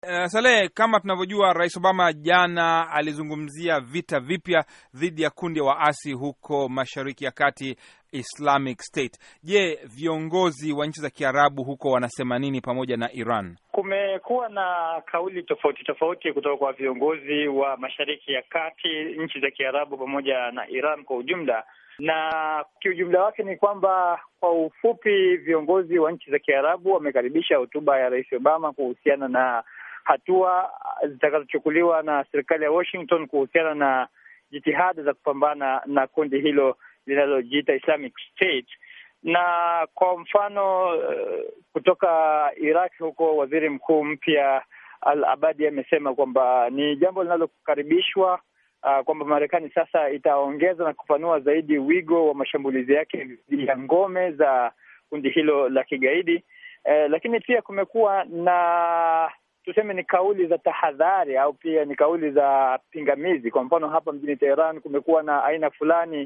Uh, Saleh, kama tunavyojua, Rais Obama jana alizungumzia vita vipya dhidi ya kundi ya waasi huko Mashariki ya Kati, Islamic State. Je, viongozi wa nchi za Kiarabu huko wanasema nini pamoja na Iran? Kumekuwa na kauli tofauti tofauti kutoka kwa viongozi wa Mashariki ya Kati, nchi za Kiarabu pamoja na Iran kwa ujumla, na kiujumla wake ni kwamba kwa ufupi, viongozi wa nchi za Kiarabu wamekaribisha hotuba ya Rais Obama kuhusiana na hatua zitakazochukuliwa na serikali ya Washington kuhusiana na jitihada za kupambana na kundi hilo linalojiita Islamic State. Na kwa mfano kutoka Iraq huko, waziri mkuu mpya Al Abadi amesema kwamba ni jambo linalokaribishwa uh, kwamba Marekani sasa itaongeza na kupanua zaidi wigo wa mashambulizi yake dhidi ya ngome za kundi hilo la kigaidi. Uh, lakini pia kumekuwa na tuseme ni kauli za tahadhari au pia ni kauli za pingamizi. Kwa mfano hapa mjini Teheran kumekuwa na aina fulani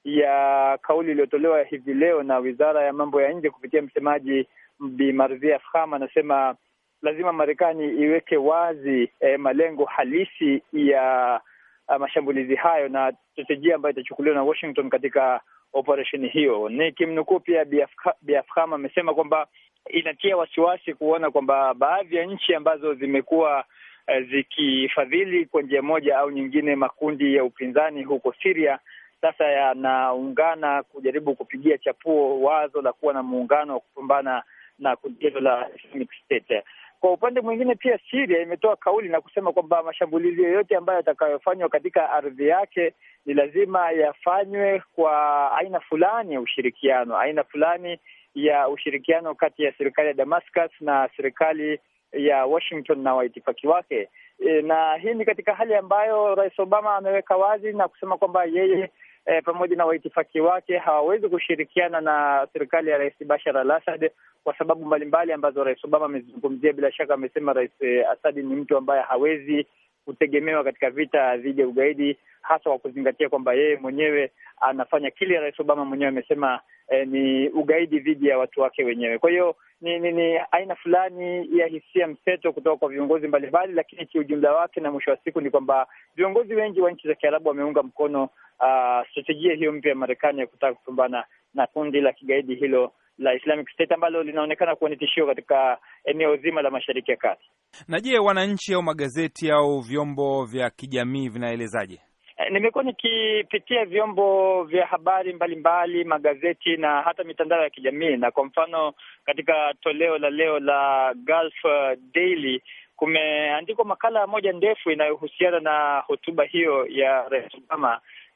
ya kauli iliyotolewa hivi leo na wizara ya mambo ya nje kupitia msemaji Bi Marzia Afkham, anasema lazima Marekani iweke wazi eh, malengo halisi ya uh, mashambulizi hayo na strategia ambayo itachukuliwa na Washington katika operesheni hiyo. Nikimnukuu pia Bi Afkham amesema kwamba inatia wasiwasi kuona kwamba baadhi ya nchi ambazo zimekuwa uh, zikifadhili kwa njia moja au nyingine makundi ya upinzani huko Syria sasa yanaungana kujaribu kupigia chapuo wazo la kuwa na muungano wa kupambana na kundi hilo la Islamic State. Kwa upande mwingine, pia Syria imetoa kauli na kusema kwamba mashambulizi yoyote ambayo yatakayofanywa katika ardhi yake ni lazima yafanywe kwa aina fulani ya ushirikiano, aina fulani ya ushirikiano kati ya serikali ya Damascus na serikali ya Washington na waitifaki wake. E, na hii ni katika hali ambayo Rais Obama ameweka wazi na kusema kwamba yeye E, pamoja na waitifaki wake hawawezi kushirikiana na serikali ya Rais Bashar al-Assad kwa sababu mbalimbali ambazo Rais Obama amezungumzia. Bila shaka amesema Rais Assad ni mtu ambaye hawezi kutegemewa katika vita dhidi ya ugaidi, hasa kwa kuzingatia kwamba yeye mwenyewe anafanya kile Rais Obama mwenyewe amesema eh, ni ugaidi dhidi ya watu wake wenyewe. Kwa hiyo ni, ni, ni aina fulani ya hisia mseto kutoka kwa viongozi mbalimbali, lakini kiujumla wake na mwisho wa siku ni kwamba viongozi wengi wa nchi za Kiarabu wameunga mkono uh, strategia hiyo mpya ya Marekani ya kutaka kupambana na kundi la kigaidi hilo la Islamic State ambalo linaonekana kuwa ni tishio katika eneo zima la Mashariki ya Kati. Na je, wananchi au magazeti au vyombo vya kijamii vinaelezaje? Nimekuwa nikipitia vyombo vya habari mbalimbali mbali, magazeti na hata mitandao ya kijamii, na kwa mfano katika toleo la leo la Gulf Daily kumeandikwa makala moja ndefu inayohusiana na hotuba hiyo ya Rais Obama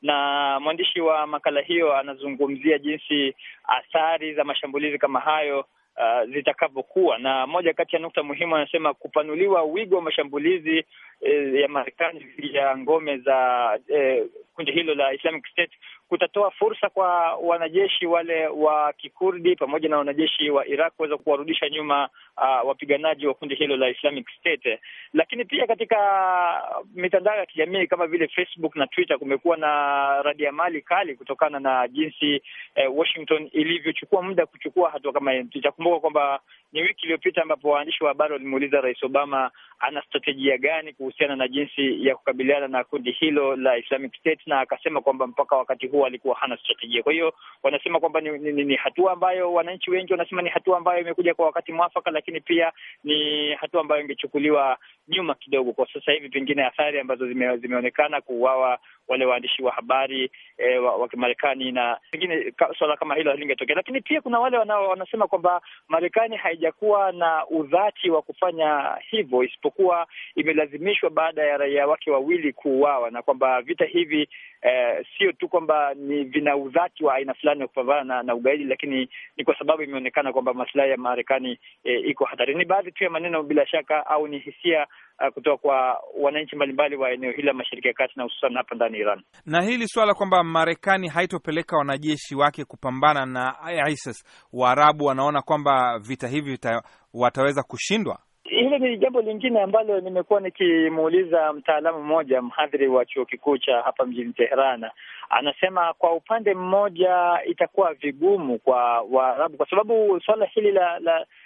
na mwandishi wa makala hiyo anazungumzia jinsi athari za mashambulizi kama hayo uh, zitakavyokuwa, na moja kati ya nukta muhimu anasema kupanuliwa wigo wa mashambulizi eh, ya Marekani dhidi ya ngome za eh, kundi hilo la Islamic State kutatoa fursa kwa wanajeshi wale wa Kikurdi pamoja na wanajeshi wa Iraq kuweza kuwarudisha nyuma uh, wapiganaji wa kundi hilo la Islamic State. Lakini pia katika mitandao ya kijamii kama vile Facebook na Twitter kumekuwa na radiamali kali kutokana na jinsi eh, Washington ilivyochukua muda kuchukua hatua kama hiyo. Tutakumbuka kwamba ni wiki iliyopita ambapo waandishi wa habari walimuuliza Rais Obama ana strategia gani kuhusiana na jinsi ya kukabiliana na kundi hilo la Islamic State, na akasema kwamba mpaka wakati huo alikuwa hana strategia. Kwa hiyo wanasema kwamba ni, ni, ni hatua ambayo wananchi wengi wanasema ni hatua ambayo imekuja kwa wakati mwafaka, lakini pia ni hatua ambayo ingechukuliwa nyuma kidogo. Kwa sasa hivi pengine athari ambazo zime, zimeonekana kuuawa wale waandishi wa habari e, wa, wa Kimarekani na pengine ka, swala kama hilo halingetokea. Lakini pia kuna wale wanao wanasema kwamba Marekani haijakuwa na udhati wa kufanya hivyo, isipokuwa imelazimishwa baada ya raia wake wawili kuuawa, na kwamba vita hivi eh, sio tu kwamba ni vina udhati wa aina fulani wa kupambana na, na ugaidi, lakini ni kwa sababu imeonekana kwamba maslahi ya Marekani eh, iko hatarini. Ni baadhi tu ya maneno bila shaka, au ni hisia uh, kutoka kwa wananchi mbalimbali wa eneo hili la Mashariki ya Kati na hususan hapa ndani Iran. Na hili swala kwamba Marekani haitopeleka wanajeshi wake kupambana na ISIS, Waarabu wanaona kwamba vita hivi vita, wataweza kushindwa. Hilo ni jambo lingine ambalo nimekuwa nikimuuliza mtaalamu mmoja, mhadhiri wa chuo kikuu cha hapa mjini Teheran. Anasema kwa upande mmoja itakuwa vigumu kwa Waarabu kwa sababu suala hili la, la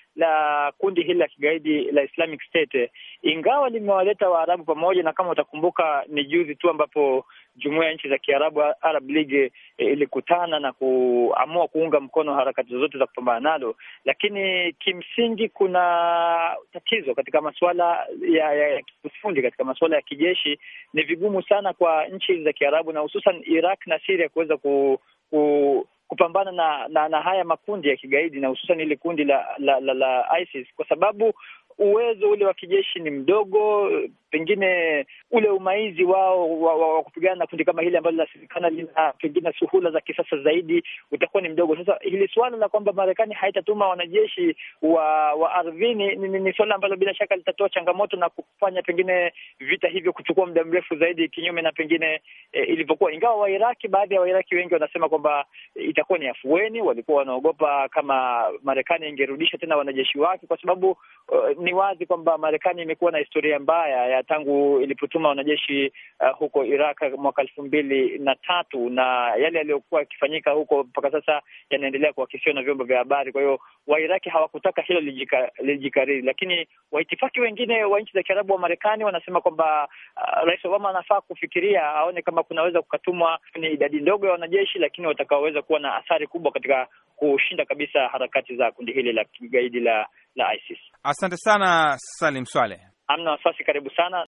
la kundi hili la kigaidi la Islamic State, ingawa limewaleta Waarabu pamoja, na kama utakumbuka ni juzi tu ambapo jumuiya ya nchi za Kiarabu Arab League ilikutana na kuamua kuunga mkono harakati zozote za kupambana nalo, lakini kimsingi kuna tatizo katika masuala ya, ya, ya kiufundi, katika masuala ya kijeshi. Ni vigumu sana kwa nchi za Kiarabu na hususan Iraq na Syria kuweza ku, ku kupambana na, na na haya makundi ya kigaidi na hususan ile kundi la la, la la ISIS kwa sababu uwezo ule wa kijeshi ni mdogo, pengine ule umaizi wao wa, wa, wa kupigana na kundi kama hili ambalo linasemekana lina pengine suhula za kisasa zaidi utakuwa ni mdogo. Sasa hili suala la kwamba Marekani haitatuma wanajeshi wa wa ardhini ni, ni, ni suala ambalo bila shaka litatoa changamoto na kufanya pengine vita hivyo kuchukua muda mrefu zaidi, kinyume na pengine e, ilivyokuwa. Ingawa Wairaki, baadhi ya Wairaki wengi wanasema kwamba itakuwa ni afueni. Walikuwa wanaogopa kama Marekani ingerudisha tena wanajeshi wake, kwa sababu uh, ni wazi kwamba Marekani imekuwa na historia mbaya ya tangu ilipotuma wanajeshi uh, huko Iraq mwaka elfu mbili na tatu na yale yaliyokuwa yakifanyika huko mpaka sasa yanaendelea kuakisiwa na vyombo vya habari. Kwa hiyo Wairaki hawakutaka hilo lijika, lijikariri, lakini waitifaki wengine wa nchi za Kiarabu wa Marekani wanasema kwamba uh, Rais Obama anafaa kufikiria aone kama kunaweza kukatumwa ni idadi ndogo ya wanajeshi, lakini watakaoweza kuwa na athari kubwa katika kushinda kabisa harakati za kundi hili la kigaidi la la ISIS. Asante sana Salim Swaleh. Amna wasiwasi, karibu sana.